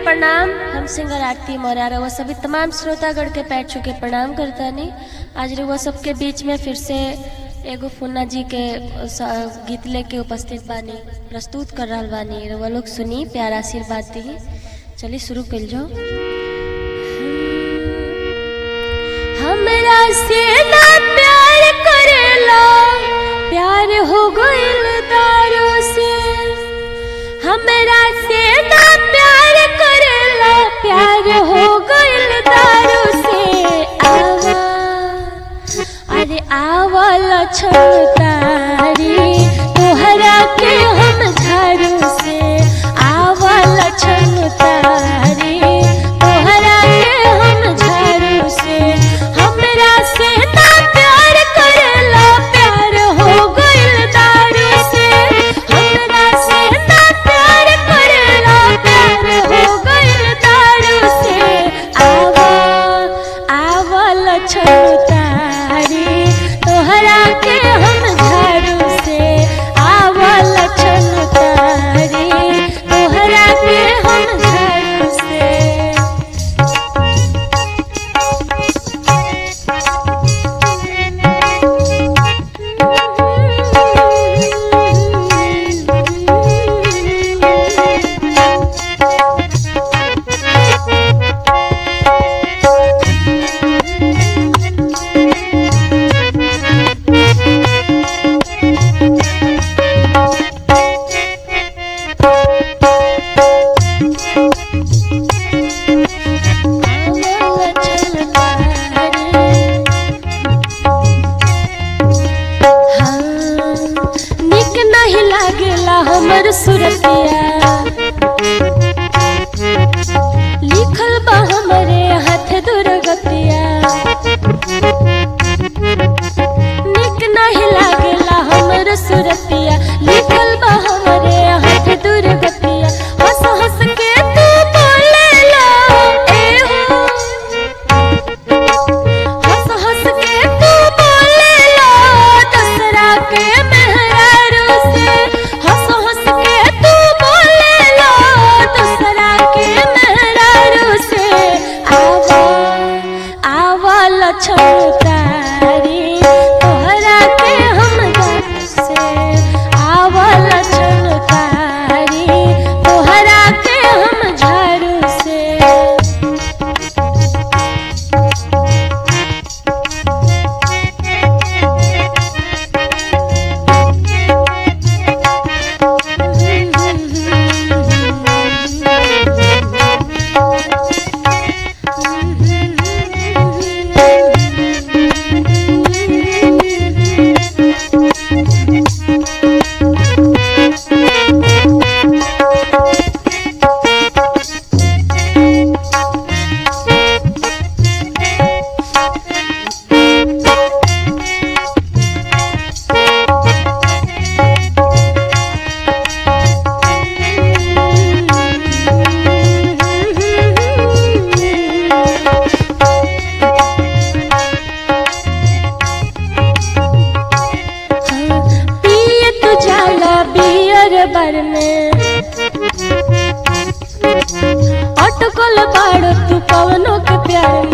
प्रणाम हम सिंगर आरती मौर्य रउआ सभी तमाम श्रोतागण के पैर छू के प्रणाम करतानी आज रउआ सबके बीच में फिर से एगो फुन्ना जी के स- गीत लेके उपस्थित बानी प्रस्तुत कर रहल बानी रउआ लोग सुनी प्यार आशीर्वाद दी चलिए शुरू कर जो हमरा से ना प्यार करेला प्यार हो गइल दारू से हमरा से ना प्यार करेला प्यार हो गइल दारू से आवा अरे आवल छतारी तोहरा के हम झाड़ू से आवल छतारी तोहरा के हम झाड़ू से हमरा से ना प्यार करेला प्यार हो गइल दारू से हमरा से ना प्यार करेला प्यार हो गइल दारू से आवा आवल छतारी तोहरा के हम झाड़ू से आवल छतारी तोहरा के हम झाड़ू से निक नहीं लागेला हमर सुरतिया लिखल बा हमरे हाथ दुर्गतिया निक नहीं लागेला हमर सुरतिया लिखल बा हमरे हाथ दुर्गतिया हंस हंस के तू बोलेला ए हो हंस हंस के तू बोलेला दसरा के मेहरारू से हंस हंस के तू बोलेला दसरा के मेहरारू से आवा आवल छतारी तोहरा के हम घर से आवल छतारी तोहरा के हम झाड़ू से पिए तू जाला बियर बार में अटकल बाड़ तू पवनों के प्यार